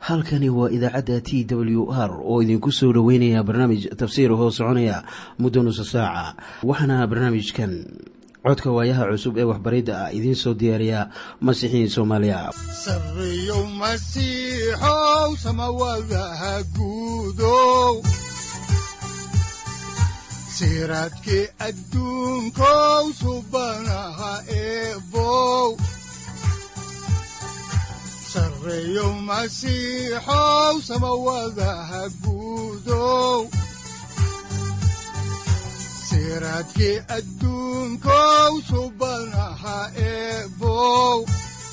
halkani waa idaacadda t w r oo idinku soo dhoweynaya barnaamij tafsiir hoo soconaya muddo nusa saaca waxaana barnaamijkan codka waayaha cusub ee waxbaridda ah idiin soo diyaariya masiixiin soomaaliya sareyow masiixow samawadaha guudow siraadkii adduunkow subanaha eebow sareyow masiixow samawadaha guudow siraadkii adduunkow subanaha eebow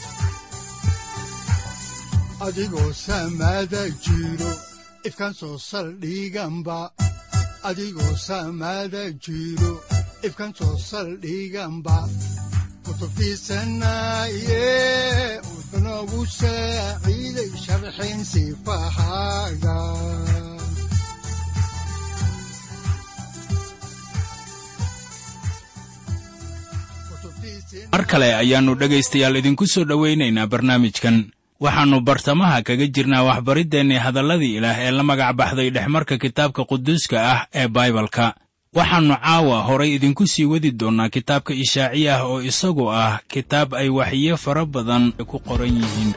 adigoo samada jiro ifkaan soo saldhiganba adigoo samada jiro ifkaan soo saldhiganba kutubtiisanaye udanogu saaciiday sharxin sifahaaga mar kale ayaannu dhegaystayaal idinku soo dhowaynaynaa barnaamijkan waxaannu bartamaha kaga jirnaa waxbariddeenii hadalladii ilaah ee la magac baxday dhexmarka kitaabka quduuska ah ee baibalka waxaannu caawa horay idinku sii wadi doonnaa kitaabka ishaaciya ah oo isagu ah kitaab ay waxiyo fara badan ku qoran yihiin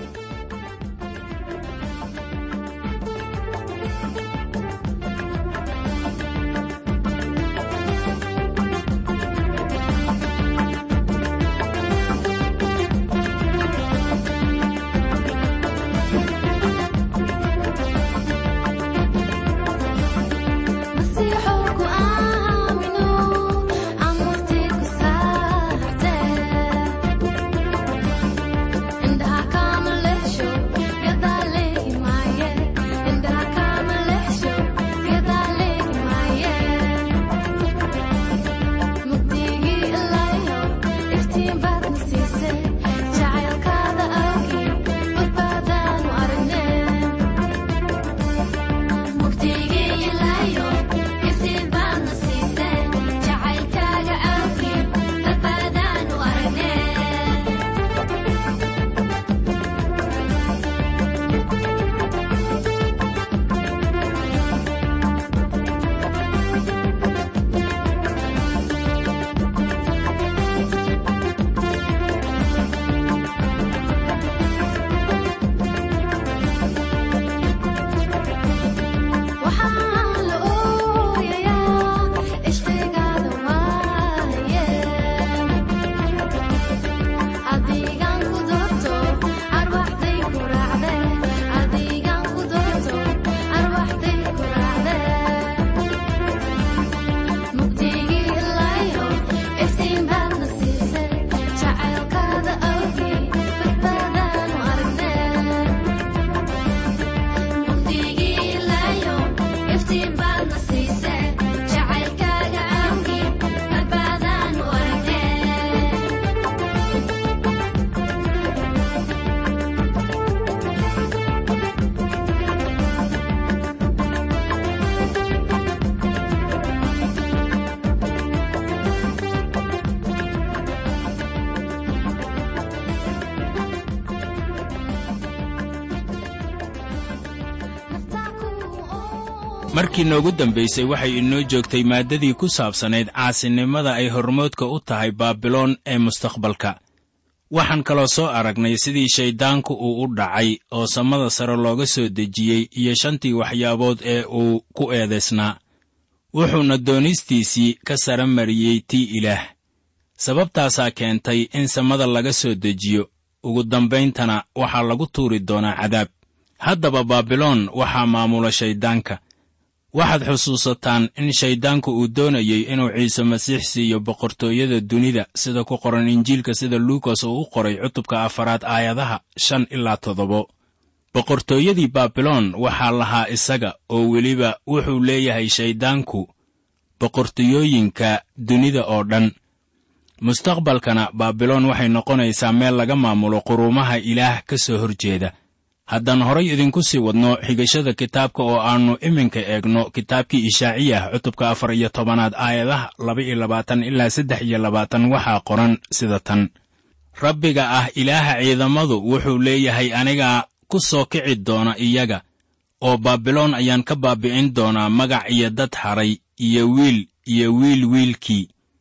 markii noogu dambaysay waxay inoo joogtay maaddadii ku saabsanayd caasinimada ay hormoodka u tahay baabiloon ee mustaqbalka waxaan kaloo soo aragnay sidii shayddaanku uu u dhacay oo samada sare looga soo dejiyey iyo shantii waxyaabood ee uu ku eedaysnaa wuxuuna doonistiisii ka sare mariyey tii ilaah sababtaasaa keentay in samada laga soo dejiyo ugu dambayntana waxaa lagu tuuri doonaa cadaab haddaba baabiloon waxaa maamula shayddaanka waxaad xusuusataan in shayddaanku uu doonayey inuu ciise masiix siiyo boqortooyada dunida sida ku qoran injiilka sida luukas uu u qoray cutubka afaraad aayadaha shan ilaa toddobo boqortooyadii baabiloon waxaa lahaa isaga oo weliba wuxuu leeyahay shayddaanku boqortooyooyinka dunida oo dhan mustaqbalkana baabiloon waxay noqonaysaa meel laga maamulo quruumaha ilaah ka soo hor jeeda haddaan horay idinku sii wadno xigashada kitaabka oo aannu iminka eegno kitaabkii ishaaciyah cutubka afar iyo tobanaad aayadaha laba iyo labaatan ilaa saddex iyo labaatan waxaa qoran sida tan rabbiga ah ilaaha ciidamadu wuxuu leeyahay anigaa ku soo kici doona iyaga oo baabiloon ayaan ka baabi'in doonaa magac iyo dad haray iyo wiil iyo wiil wiilkii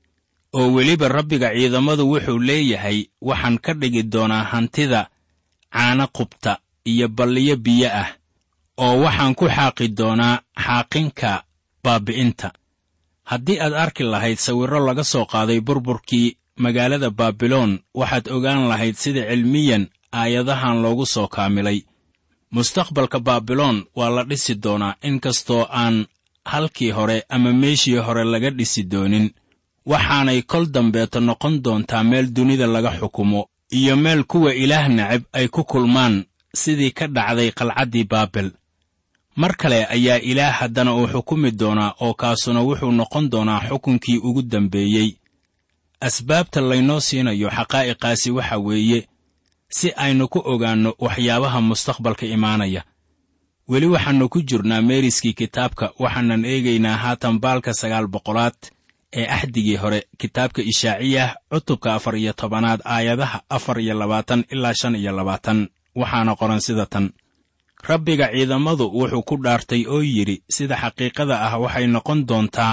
oo weliba rabbiga ciidamadu wuxuu leeyahay waxaan ka dhigi doonaa hantida caana qubta iyo balliyo biyo ah oo waxaan ku xaaqi doonaa xaaqinka baabi'inta haddii aad arki lahayd sawirro laga soo qaaday burburkii magaalada baabiloon waxaad ogaan lahayd sida cilmiyan aayadahan loogu soo kaamilay mustaqbalka baabiloon waa la dhisi doonaa inkastoo aan halkii hore ama meeshii hore laga dhisi doonin waxaanay kol dambeeto noqon doontaa meel dunida laga xukumo iyo meel kuwa ilaah necab ay ku kulmaan sidii ka dhacday qalcaddii baabel mar kale ayaa ilaah haddana uu xukumi doonaa oo kaasuna wuxuu noqon doonaa xukunkii ugu dambeeyey asbaabta laynoo siinayo xaqaa'iqaasi waxa weeye si aynu ku ogaanno waxyaabaha mustaqbalka imaanaya weli waxaannu ku jirnaa meeriskii kitaabka waxaanan eegaynaa haatan baalka sagaal boqolaad ee axdigii hore kitaabka ishaaciyah cutubka afar iyo tobanaad aayadaha afar iyo labaatan ilaa shan iyo labaatan waxaana qoran sida tan rabbiga ciidamadu wuxuu ku dhaartay oo yidhi sida xaqiiqada ah waxay noqon doontaa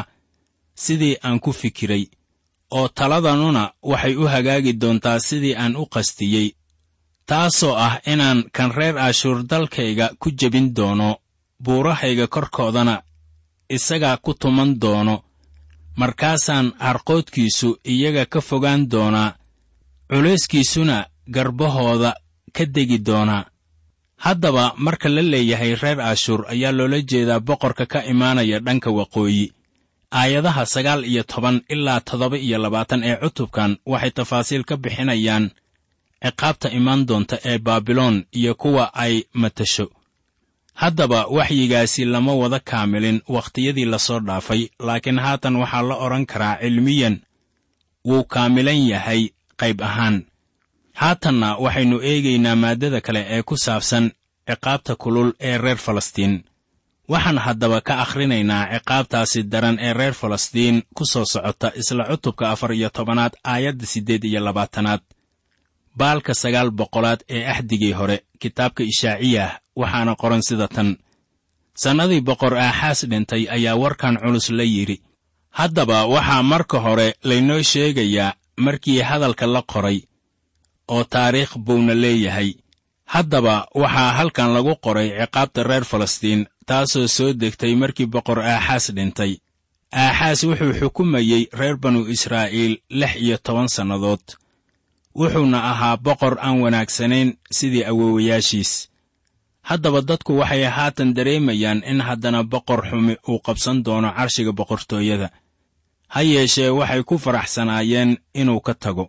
sidii aan ku fikiray oo taladanuna waxay u hagaagi doontaa sidii aan u qastiyey taasoo ah inaan kan reer ashuur dalkayga ku jebin doono buurahayga korkoodana isagaa ku tuman doono markaasaan harqoodkiisu iyaga ka fogaan doonaa culayskiisuna garbahooda ka degi doonaa haddaba marka la leeyahay reer ashuur ayaa loola jeedaa boqorka ka imaanaya dhanka waqooyi aayadaha sagaal iyo toban ilaa toddoba iyo labaatan ee cutubkan waxay tafaasiil ka bixinayaan ciqaabta imaan doonta ee baabiloon iyo kuwa ay matasho haddaba waxyigaasi lama wada kaamilin wakhtiyadii lasoo dhaafay laakiin haatan waxaa la odhan karaa cilmiyan wuu kaamilan yahay qayb ahaan haatanna waxaynu eegaynaa maaddada kale ee ku saabsan ciqaabta kulul ee reer falastiin waxaan haddaba ka akhrinaynaa ciqaabtaasi daran ee reer falastiin ku soo socota isla cutubka afar iyo tobanaad aayadda siddeed iyo labaatanaad baalka sagaal boqolaad ee axdigii hore kitaabka ishaaciyah waxaana qoran sida tan sannadii boqor aaxaas dhintay ayaa warkan culus la yidhi haddaba waxaa marka hore laynoo sheegayaa markii hadalka la qoray oo taariikh buuna leeyahay haddaba waxaa halkan lagu qoray ciqaabta reer falastiin taasoo soo degtay markii boqor aaxaas dhintay aaxaas wuxuu xukumayey reer banu israa'iil lix iyo toban sannadood wuxuuna ahaa boqor aan wanaagsanayn sidii awowayaashiis haddaba dadku waxay haatan dareemayaan in haddana boqor xumi uu qabsan doono carshiga boqortooyada ha yeeshee waxay ku faraxsanaayeen inuu ka tago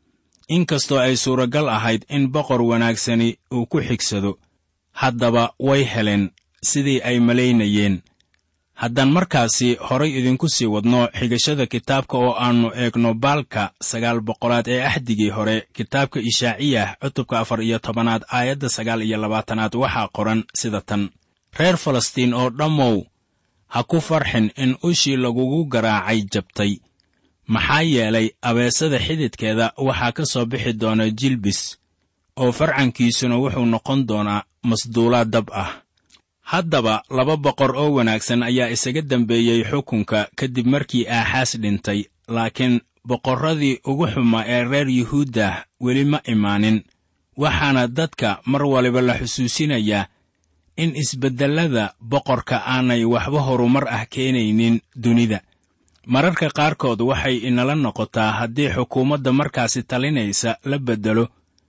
inkastoo ay suuragal ahayd in boqor wanaagsani uu ku xigsado haddaba way heleen sidii ay malaynayeen haddaan markaasi horay idinku sii wadno xigashada kitaabka oo aannu eegno baalka sagaal boqolaad ee axdigii hore kitaabka ishaaciyah cutubka afar iyo tobanaad aayadda sagaal iyo labaatanaad waxaa qoran sida tan reer falastiin oo dhammow ha ku farxin in ushii lagugu garaacay jabtay maxaa yeelay abeesada xididkeeda waxaa ka soo bixi doona jilbis oo farcankiisuna wuxuu noqon doonaa masduulaad dab ah haddaba laba boqor oo wanaagsan ayaa isaga dembeeyey xukunka kadib markii aaxaas dhintay laakiin boqorradii ugu xumaa ee reer yuhuuddah weli ma imaanin waxaana dadka mar waliba la xusuusinayaa in isbeddellada boqorka aanay waxba horumar ah keenaynin dunida mararka qaarkood waxay inala noqotaa haddii xukuumadda markaasi talinaysa la beddelo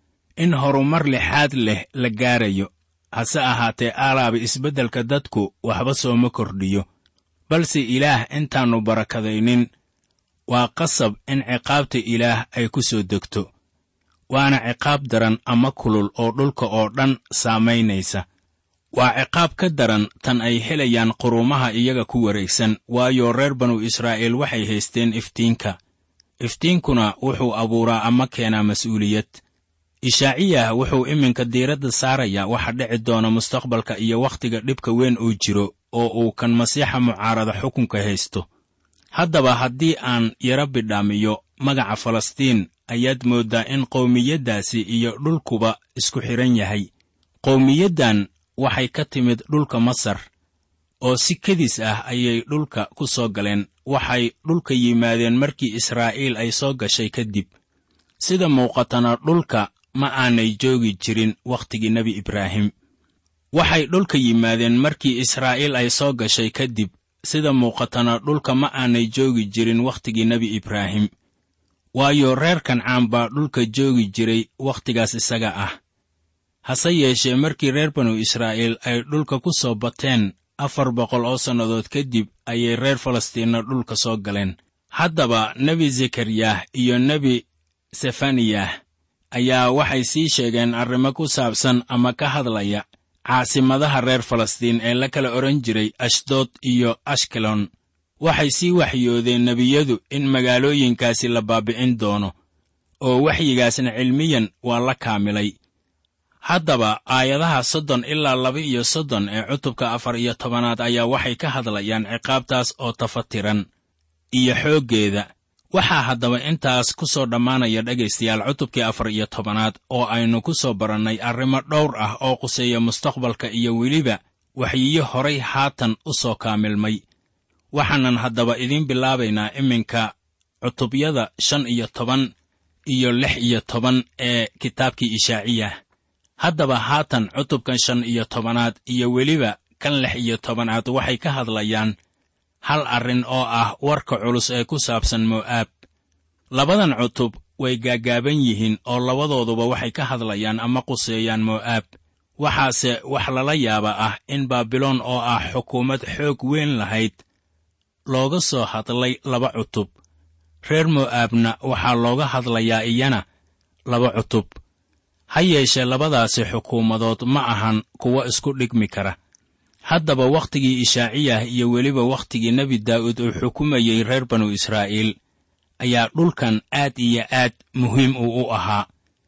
in horumar lixaad leh la gaarayo hase ahaatee aalaaba isbeddelka dadku waxba sooma kordhiyo balse ilaah intaannu barakadaynin waa qasab in ciqaabta ilaah ay ku soo degto waana ciqaab daran ama kulul oo dhulka oo dhan saamaynaysa waa ciqaab ka daran tan ay helayaan quruumaha iyaga ku wareegsan waayo reer banu israa'iil waxay haysteen iftiinka iftiinkuna wuxuu abuuraa ama keenaa mas'uuliyad ishaaciyah wuxuu iminka diiradda saarayaa waxa dhici doona mustaqbalka iyo wakhtiga dhibka weyn uu jiro oo uu kan masiixa mucaarada xukunka haysto haddaba haddii aan yaro bidhaamiyo magaca falastiin ayaad mooddaa in qowmiyaddaasi iyo dhulkuba isku xidhan yahay qowmiyaddan waxay ka timid dhulka masar oo si kedis ah ayay dhulka ku soo galeen waxay dhulka yimaadeen markii israa'iil ay soo gashay kadib sida muuqatana dhulka ma aanay joogi jirin wakhtigii nebi ibraahim waxay dhulka yimaadeen markii israa'iil ay soo gashay kadib sida muuqatana dhulka ma aanay joogi jirin wakhtigii nebi ibraahim waayo reer kancaan baa dhulka joogi jiray wakhtigaas isaga ah hase yeeshee markii reer banu israa'iil ay dhulka ku soo bateen afar boqol oo sannadood kadib ayay reer falastiinna dhulka soo galeen haddaba nebi zekariyah iyo nebi sefaniyah ayaa waxay sii sheegeen arrimo ku saabsan ama ka hadlaya caasimadaha reer falastiin ee la kala odhan jiray ashdood iyo ashkelon waxay sii waxyoodeen nebiyadu in magaalooyinkaasi la baabi'in doono oo waxyigaasna cilmiyan waa la kaamilay haddaba aayadaha soddon ilaa laba iyo soddon ee cutubka afar iyo tobanaad ayaa waxay ka hadlayaan ciqaabtaas oo tafatiran iyo xooggeeda waxaa haddaba intaas ku soo dhammaanaya dhegaystayaal cutubkii afar iyo tobanaad oo aynu ku soo barannay arrimo dhowr ah oo quseeya mustaqbalka iyo weliba waxyiyo horay haatan u soo kaamilmay waxaanan haddaba idiin bilaabaynaa iminka cutubyada shan iyo toban iyo lix iyo toban ee kitaabkii ishaaciyah haddaba haatan cutubkan shan iyo tobanaad iyo weliba kan lix iyo tobanaad waxay ka hadlayaan hal arrin oo ah warka culus ee ku saabsan mo'aab labadan cutub way gaagaaban yihiin oo labadooduba waxay ka hadlayaan ama quseeyaan mo'aab waxaase wax lala yaaba ah in baabiloon oo ah xukuumad xoog weyn lahayd looga soo hadlay laba cutub reer mo'aabna waxaa looga hadlayaa iyana laba cutub ha yeeshee labadaasi xukuumadood ma ahan kuwo isku dhigmi kara haddaba wakhtigii ishaaciyah iyo weliba wakhtigii nebi daa'uud uu xukumayey reer banu israa'iil ayaa dhulkan aad iyo aad muhiim uu u ahaa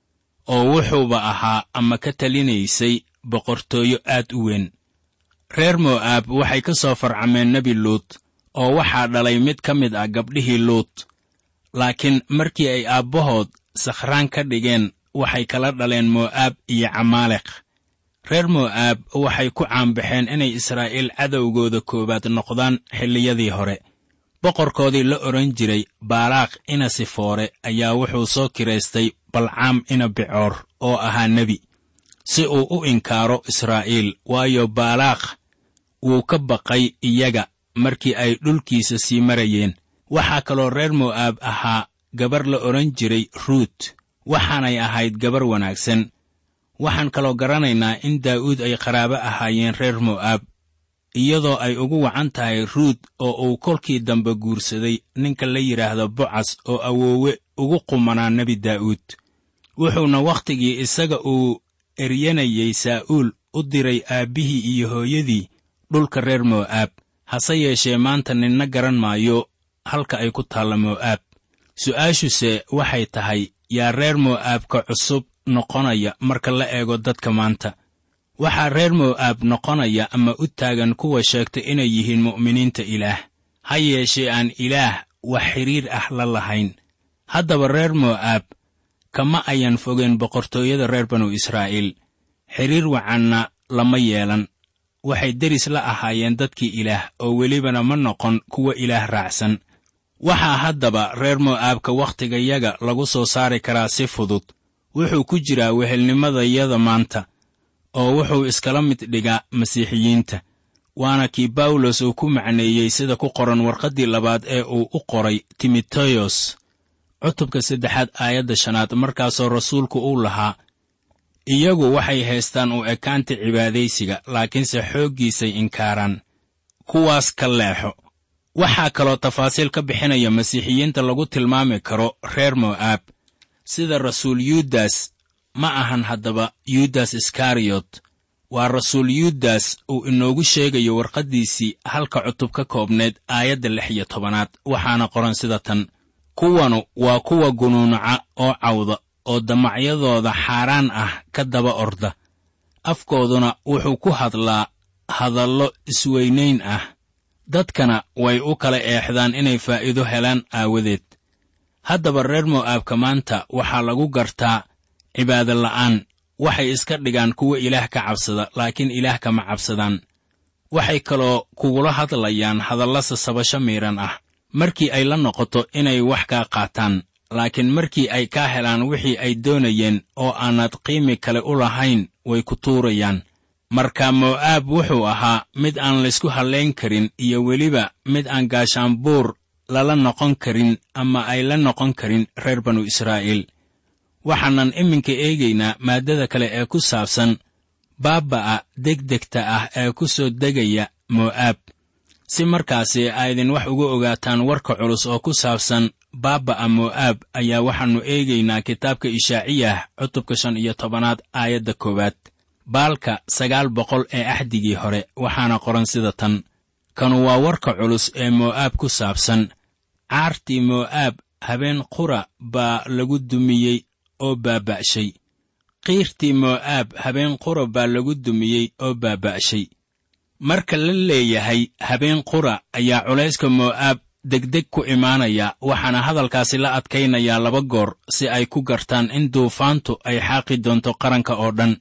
oo wuxuuba ahaa ama ka talinaysay boqortooyo aad u weyn reer mo'aab waxay ka soo farcameen nebi luut oo waxaa dhalay mid ka mid ah gabdhihii luut laakiin markii ay aabbahood sakhraan ka dhigeen waxay kala dhaleen mo'aab iyo camaaleq reer mo'aab waxay ku caanbaxeen inay israa'iil cadowgooda koowaad noqdaan xilliyadii hore boqorkoodii la odhan jiray baalaaq ina sifoore ayaa wuxuu soo kiraystay balcaam ina bicoor oo ahaa nebi si uu u inkaaro israa'iil waayo baalaaq wuu ka baqay iyaga markii ay dhulkiisa sii marayeen waxaa kaloo reer mo'aab ahaa gabar la odhan jiray ruut waxaanay ahayd gabar wanaagsan waxaan kaloo garanaynaa in daa'uud ay qaraabo ahaayeen reer mo'aab iyadoo ay ugu wacan tahay ruut oo uu kolkii dambe guursaday ninka la yidhaahdo bocas oo awoowe ugu qumanaa nebi daa'uud wuxuuna wakhtigii isaga uu eryanayey saa'uul u diray aabbihii iyo hooyadii dhulka reer mo'aab hase yeeshee maanta ninna garan maayo halka ay ku taalla mo'aab su'aashuse waxay tahay yaa reer mo'aabka cusub noqonaya marka la eego dadka maanta waxaa reer mo'aab noqonaya ama u taagan kuwa sheegta inay yihiin mu'miniinta ilaah ha yeeshee aan ilaah wax xidhiir ah la lahayn haddaba reer mo'aab kama ayan fogeen boqortooyada reer banu israa'iil xidhiir wacanna lama yeelan waxay deris la ahaayeen dadkii ilaah oo welibana ma noqon kuwa ilaah raacsan waxaa haddaba reer mo'aabka wakhtigayaga lagu soo saari karaa si fudud wuxuu ku jiraa wehelnimadayada maanta oo wuxuu iskala mid dhigaa masiixiyiinta waana kii bawlos uu ku macneeyey sida ku qoran warqaddii labaad ee uu u qoray timoteyos cutubka saddexaad aayadda shanaad markaasoo rasuulku uu lahaa iyagu waxay haystaan u ekaanta cibaadaysiga laakiinse xooggiisay inkaaraan kuwaas ka leexo waxaa kaloo tafaasiil ka bixinaya masiixiyiinta lagu tilmaami karo reer mo'aab sida rasuul yuudas ma ahan haddaba yuudas iskariyot waa rasuul yuudas uu inoogu sheegayo warqaddiisii halka cutub ka koobneed aayadda lix iyo tobanaad waxaana qoran sida tan kuwanu waa kuwa gunuunaca oo cawda oo damacyadooda xaaraan ah ka daba orda afkooduna wuxuu ku hadlaa hadallo isweynayn ah dadkana way u kala eexdaan inay faa'iido helaan aawadeed haddaba reer mo'aabka maanta waxaa lagu gartaa cibaado la'aan waxay iska dhigaan kuwa ilaah ka cabsada laakiin ilaah kama cabsadaan waxay kaloo kugula hadlayaan hadalla sasabasho miidhan ah markii ay la noqoto inay wax kaa qaataan laakiin markii ay kaa helaan wixii ay doonayeen oo aanad qiimi kale u lahayn way ku tuurayaan marka mo'aab wuxuu ahaa mid aan laysku hallayn karin iyo weliba mid aan gaashaanbuur lala noqon karin ama ay la noqon karin reer banu israa'iil waxaanan iminka eegaynaa maaddada kale ee ku saabsan baaba'a degdegta ah ee ku soo degaya mo'aab si markaasi aydin wax uga ogaataan warka culus oo ku saabsan baaba'a mo'aab ayaa waxaannu eegaynaa kitaabka ishaaciyah cutubka shan iyo tobanaad aayadda koowaad baalka sagaal boqol ee axdigii hore waxaana qoran sida tan kanu waa warka culus ee mo'aab ku saabsan caartii mo'aab habeen qura baa lagu dumiyey oo baaba'shay qiirtii mo'aab habeen qura baa lagu dumiyey oo baaba'shay marka la leeyahay habeen qura ayaa culayska mo'aab degdeg ku imaanaya waxaana hadalkaasi la adkaynayaa laba goor si ay ku gartaan in duufaantu ay xaaqi doonto qaranka oo dhan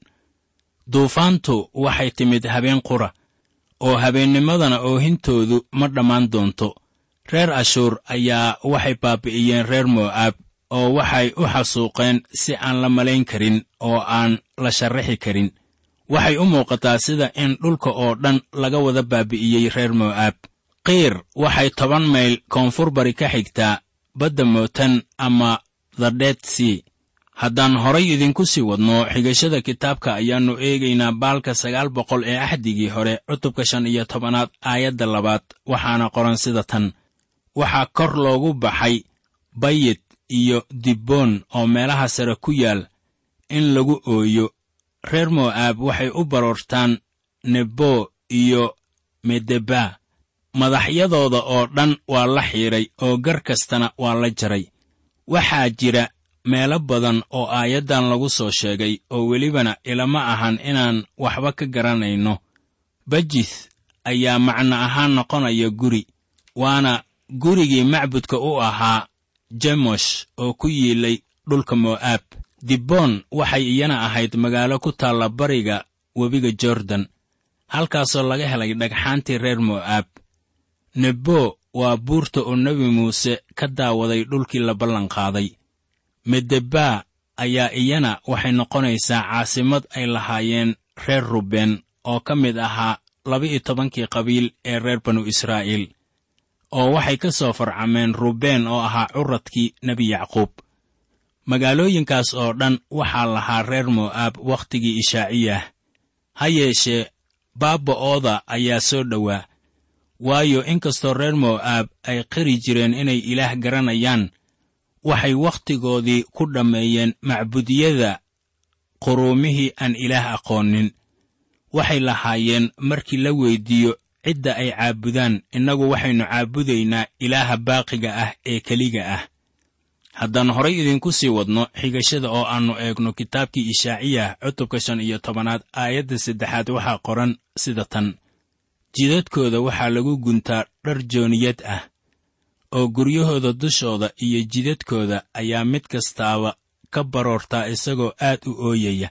duufaantu waxay timid habeen qura oo habeennimadana oohintoodu ma dhammaan doonto reer ashuur ayaa waxay baabi'iyeen reer mo'aab oo waxay u xasuuqeen si aan la malayn karin oo aan la sharraxi karin waxay u muuqataa sida in dhulka oo dhan laga wada baabi'iyey reer mo'aab qiir waxay toban mayl koonfur bari ka xigtaa badda mootan ama the dead sea haddaan horay idinku sii wadno xigashada kitaabka ayaannu eegaynaa baalka sagaal boqol ee axdigii hore cutubka shan iyo tobanaad aayadda labaad waxaana qoran sida tan waxaa kor loogu baxay bayit iyo dibboon oo meelaha sare ku yaal in lagu ooyo reer mo'aab waxay u baroortaan nebo iyo medeba madaxyadooda oo dhan waa la xiidhay oo gar kastana waa la jaray waxaa jira meelo badan oo aayaddan lagu soo sheegay oo welibana ilama ahan inaan waxba ka garanayno bajith ayaa macno ahaan noqonaya guri waana gurigii macbudka u ahaa jemosh oo ku yiilay dhulka mo'aab dibboon waxay iyana ahayd magaalo ku taalla bariga webiga jordan halkaasoo laga helay dhagxaantii reer mo'aab nebo waa buurta oo nebi muuse ka daawaday dhulkii la ballanqaaday medebaa ayaa iyana waxay noqonaysaa caasimad ay lahaayeen reer ruben oo ka mid ahaa laba-iyo tobankii qabiil ee reer banu israa'iil oo waxay ka soo farcameen ruben oo ahaa curadkii nebi yacquub magaalooyinkaas oo dhan waxaa lahaa reer mo'aab wakhtigii ishaaciyah ha yeeshee baaba'ooda ayaa soo dhowaa waayo inkastoo reer mo'aab ay qiri jireen inay ilaah garanayaan waxay wakhtigoodii ku dhammeeyeen macbudyada quruumihii aan ilaah aqoonin waxay lahaayeen markii la weyddiiyo cidda ay caabudaan innagu waxaynu caabudaynaa ilaaha baaqiga ah ee keliga ah haddaan horay idinku sii wadno xigashada oo aannu eegno kitaabkii ishaaciyah cutubka shan iyo tobanaad aayadda saddexaad waxaa qoran sida tan jidadkooda waxaa lagu guntaa dhar jooniyad ah oo guryahooda dushooda iyo jidadkooda ayaa mid kastaaba ka baroortaa isagoo aad u ooyaya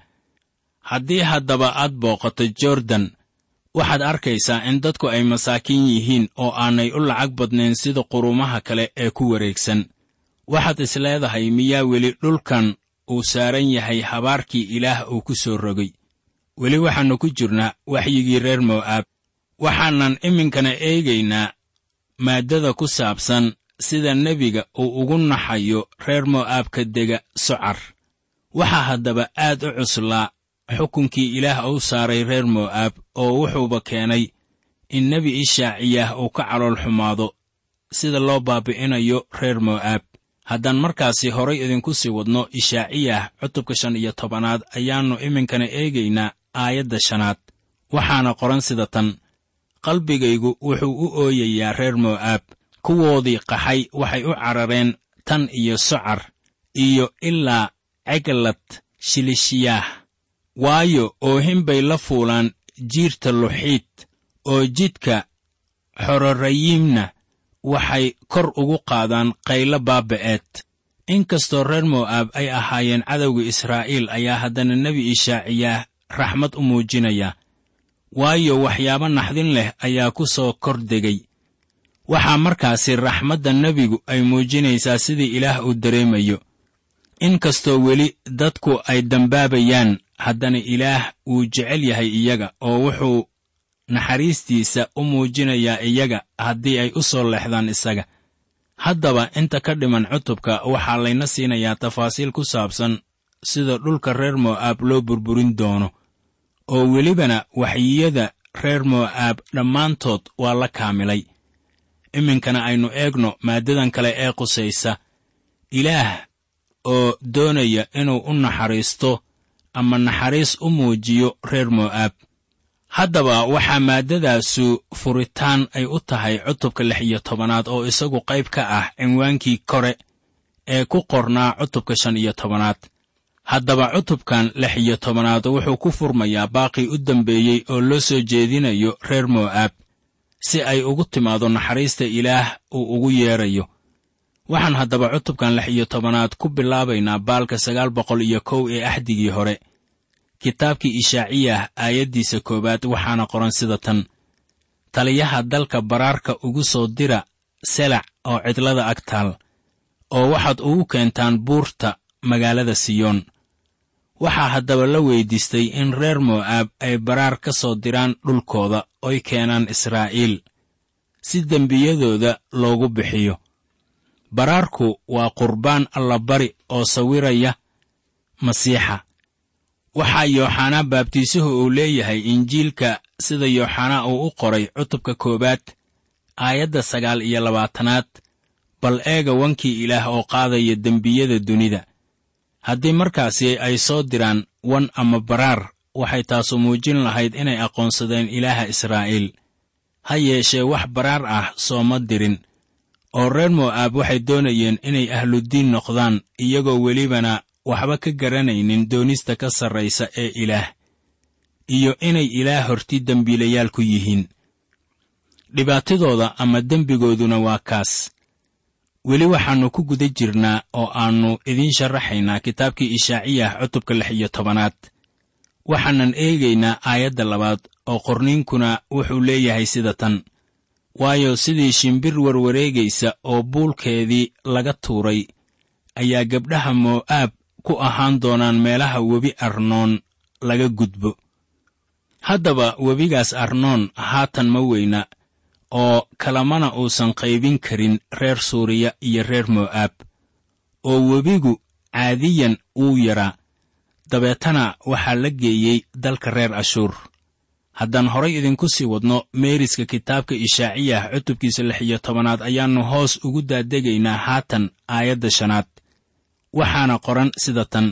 haddii haddaba aad booqato jordan waxaad arkaysaa in dadku ay masaakiin yihiin oo aanay u lacag badnayn sida qurumaha kale ee ku wareegsan waxaad is leedahay miyaa weli dhulkan uu saaran yahay habaarkii ilaah uu ku soo rogay weli waxaannu ku jirnaa waxyigii reer mo'aab waxaanan iminkana eegaynaa maaddada ku saabsan sida nebiga uu ugu naxayo reer mo'aabka dega socar waxaa haddaba aad u cuslaa xukunkii ilaah uu saaray reer mo'aab oo wuxuuba keenay in nebi ishaaciyah uu ka calool xumaado sida loo baabi'inayo reer mo'aab haddaan markaasi horay idinku sii wadno ishaaciyah cutubka shan iyo tobanaad ayaannu iminkana eegaynaa aayadda shanaad waxaana qoran sida tan qalbigaygu wuxuu u ooyayaa reer mo'aab kuwoodii qaxay waxay u carareen tan iyo socar iyo ilaa ceglad shilishiyaah waayo oohin bay la fuulaan jiirta luxiid oo jidka xororayiimna waxay kor ugu qaadaan qaylo baaba'eed inkastoo reer mo'aab ay ahaayeen cadowga israa'iil ayaa haddana nebi ishaaciyaah raxmad u muujinaya waayo waxyaabo naxdin leh ayaa ku soo kor degay waxaa markaasi raxmadda nebigu ay muujinaysaa sidii ilaah uu dareemayo inkastoo weli dadku ay dambaabayaan haddana ilaah wuu jecel yahay iyaga oo wuxuu naxariistiisa u muujinayaa iyaga haddii ay u soo leexdaan isaga haddaba inta ka dhiman cutubka waxaa layna siinayaa tafaasiil ku saabsan sida dhulka reer mo'aab loo burburin doono oo welibana waxyiyada reer mo'aab dhammaantood waa la kaamilay iminkana aynu eegno maaddadan kale ee qusaysa ilaah oo doonaya inuu u naxariisto ama naxariis u muujiyo reer mo'aab haddaba waxaa maaddadaasu furitaan ay u tahay cutubka lix iyo tobanaad oo isagu qayb ka ah cinwaankii kore ee ku qornaa cutubka shan iyo tobanaad haddaba cutubkan lix iyo tobanaad wuxuu ku furmayaa baaqii u dambeeyey oo loo soo jeedinayo reer mo'aab si ay ugu timaado naxariista ilaah uu ugu yeedrayo waxaan haddaba cutubkan lix iyo tobanaad ku bilaabaynaa baalka sagaal boqol iyo kow ee axdigii hore kitaabkii ishaaciyah aayaddiisa koowaad waxaana qoran sida tan taliyaha dalka baraarka ugu soo dira selac oo cidlada ag taal oo waxaad ugu keentaan buurta magaalada siyoon waxaa haddaba la weyddiistay in reer mo'aab ay baraar ka soo diraan dhulkooda oy keenaan israa'iil si dembiyadooda loogu bixiyo baraarku waa qurbaan allabari oo sawiraya masiixa waxaa yooxanaa baabtiisuhu uu leeyahay injiilka sida yooxanaa uu u qoray cutubka koowaad aayadda sagaal iyo labaatanaad bal eega wankii ilaah oo qaadaya dembiyada dunida haddii markaasi ay soo diraan wan ama baraar waxay taasu muujin lahayd inay aqoonsadeen ilaaha israa'iil ha yeeshee wax baraar ah sooma dirin oo reer mo'aab waxay doonayeen inay ahluddiin noqdaan iyagoo welibana waxba ka garanaynin doonista ka sarraysa ee ilaah iyo inay ilaah horti dembiilayaal ku yihiin dhibaatadooda ama dembigooduna waa kaas weli waxaannu ku guda jirnaa oo aannu idiin sharaxaynaa kitaabkii ishaaciyah cutubka lix iyo tobanaad waxaanan eegaynaa aayadda labaad oo qorniinkuna wuxuu leeyahay sida tan waayo sidii shimbir warwareegaysa oo buulkeedii laga tuuray ayaa gabdhaha mo'aab ku ahaan doonaan meelaha webi arnoon laga gudbo haddaba webigaas arnoon haatan ma weyna oo kalamana uusan qaybin karin reer suuriya iyo reer mo'aab oo webigu caadiyan wuu yaraa dabeetana waxaa la geeyey dalka reer ashuur haddaan horay idinku sii wadno meeriska kitaabka ishaaciyah cutubkiisa lix iyo tobanaad ayaannu hoos ugu daadegaynaa haatan aayadda shanaad waxaana qoran sida tan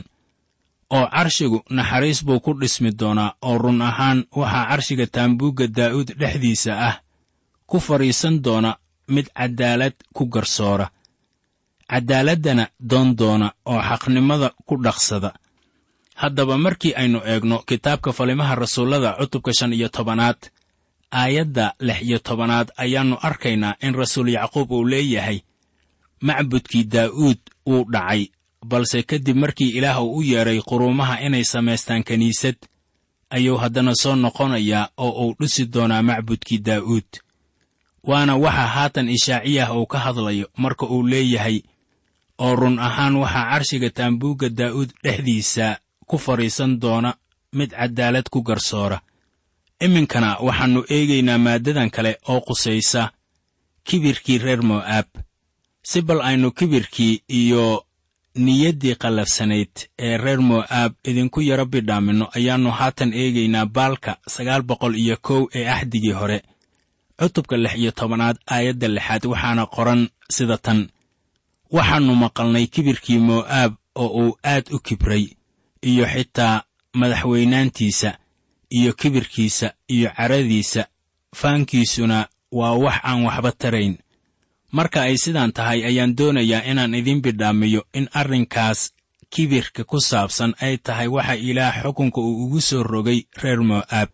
oo carshigu naxariis buu ku dhismi doonaa oo run ahaan waxaa carshiga taambuugga daa'uud dhexdiisa ah ku fadhiisan doona mid caddaalad ku garsoora caddaaladdana doon doona oo xaqnimada ku dhaqsada haddaba markii aynu eegno kitaabka falimaha rasuullada cutubka shan iyo tobanaad aayadda lix iyo tobanaad ayaannu arkaynaa in rasuul yacquub uu leeyahay macbudkii daa'uud wuu dhacay balse kadib markii ilaah uu u yeedhay quruumaha inay samaystaan kiniisad ayuu haddana soo noqonayaa oo uu dhisi doonaa macbudkii daa'uud waana waxa haatan ishaaciyah uu ka hadlayo marka uu leeyahay oo run ahaan waxaa carshiga taambuugga daa'uud dhexdiisa ku fadhiisan doona mid caddaalad ku garsoora iminkana waxaannu eegaynaa maaddadan kale oo qusaysa kibirkii reer mo'aab si bal aynu kibirkii iyo niyaddii qallafsanayd ee reer mo'aab idinku yaro bidhaaminno ayaannu haatan eegaynaa baalka sagaal boqol iyo kow ee axdigii hore cutubka lix iyo tobanaad aayadda lixaad waxaana qoran sida tan waxaannu maqalnay kibirkii mo'aab oo uu aad u kibray iyo xitaa madaxweynaantiisa iyo kibirkiisa iyo caradiisa faankiisuna waa wax aan waxba tarayn marka ay sidaan tahay ayaan doonayaa inaan idiin bidhaamiyo in arrinkaas kibirka ku saabsan ay tahay waxa ilaah xukunka uu ugu soo rogay reer mo'aab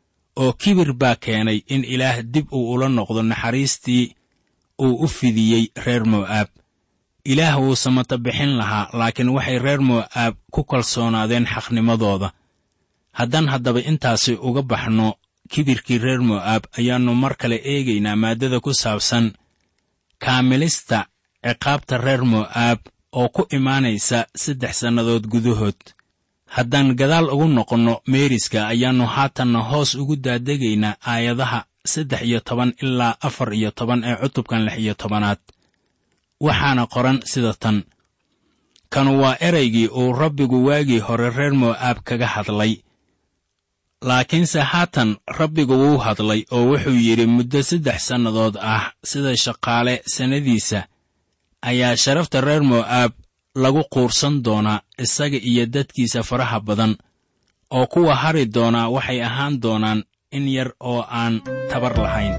oo kibir baa keenay in ilaah dib uu ula noqdo naxariistii uu u fidiyey reer mo'aab ilaah wuu samata bixin lahaa laakiin waxay reer mo'aab ku kalsoonaadeen xaqnimadooda haddaan haddaba intaasi uga baxno kibirkii reer mo'aab ayaannu mar kale eegaynaa maaddada ku saabsan kaamilista ciqaabta reer mo'aab oo ku imaanaysa saddex sannadood gudahood haddaan gadaal ugu noqonno meeriska ayaannu haatanna hoos ugu daadegaynaa aayadaha saddex iyo toban ilaa afar iyo toban ee cutubkan lix iyo tobanaad waxaana qoran sida tan kanu waa eraygii uu rabbigu waagii hore reer mo'aab kaga hadlay laakiinse haatan rabbigu wuu hadlay oo wuxuu yidhi muddo saddex sannadood ah sida shaqaale sannadiisa ayaa sharafta reer mo'aab lagu quursan doonaa isaga iyo dadkiisa faraha badan oo kuwa hari doonaa waxay ahaan doonaan in yar oo aan tabar lahayn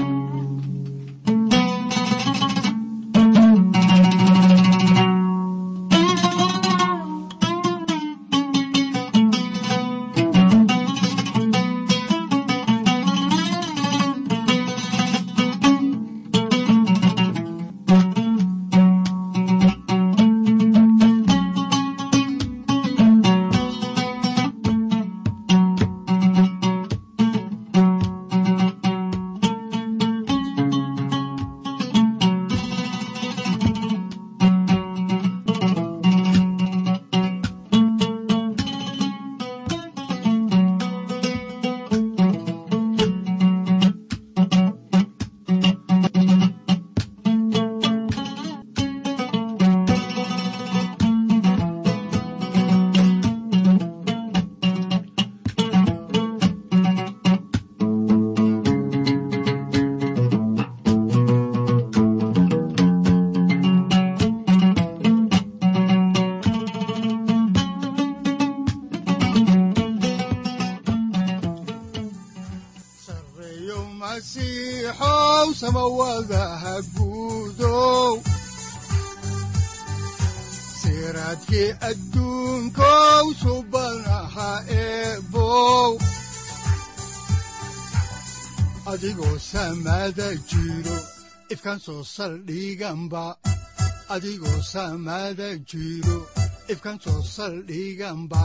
sareeyo masiixow samawadaha guudow siraadkii adduunkow subanaha eebow adigoo samada jiro ifkan soo saldhiganba adigoo samada jiro ifkan soo saldhiganba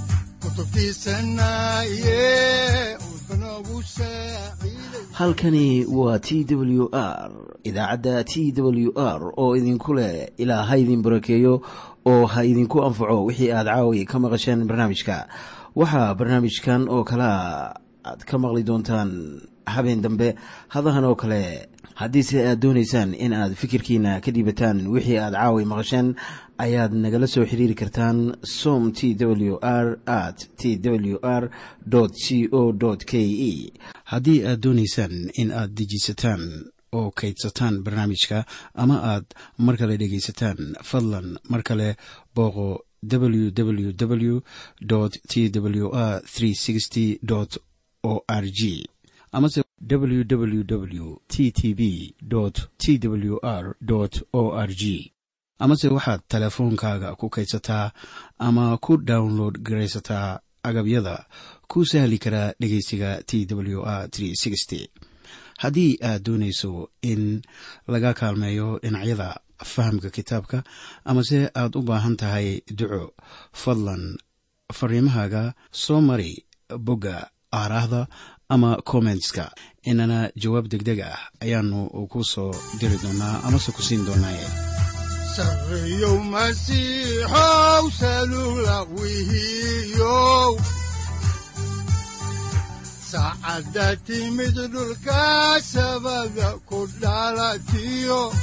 kutubtiisanaye udbanogu saaciiday halkani waa t w r idaacadda t w r oo idinku leh ilaa ha idin barakeeyo oo ha idinku anfaco wixii aad caawi ka maqasheen barnaamijka waxaa barnaamijkan oo kalea aad ka maqli doontaan habeen dambe hadahan oo kale haddiise aad doonaysaan in aad fikirkiina ka dhiibataan wixii aad caawi maqasheen ayaad nagala soo xiriiri kartaan som t w r at t w r c o k e haddii aad doonaysaan in aad dejiisataan oo kaydsataan barnaamijka ama aad mar kale dhegaysataan fadlan mar kale booqo www t w r o r g amase www t t b t w r o r g amase waxaad teleefoonkaaga ku kaydsataa ama ku download garaysataa agabyada ku sahli karaa dhegeysiga t w r haddii aad doonayso in laga kaalmeeyo dhinacyada fahamka kitaabka amase aad u baahan tahay duco fadlan fariimahaaga soo mari bogga aaraahda ama kommentska inana jawaab degdeg ah ayaanu ku soo diri doonaa amase ku siin doonaaye sareeyow masiixow salula wihiyow saacadda timid dhulka sabada ku dhalatiyo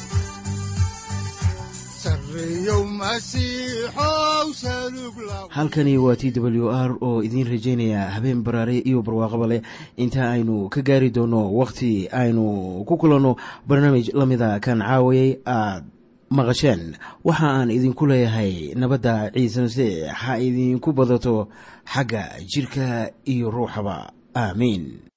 sareeyow masiixow salug la halkani waa t w r oo idiin rajaynaya habeen baraare iyo barwaaqaba leh inta aynu ka gaari doono wakhti aynu ku kulanno barnaamij la mida kan caawayay aad maqasheen waxa aan idinku leeyahay nabadda ciise masiix ha idinku badato xagga jidhka iyo ruuxaba aamiin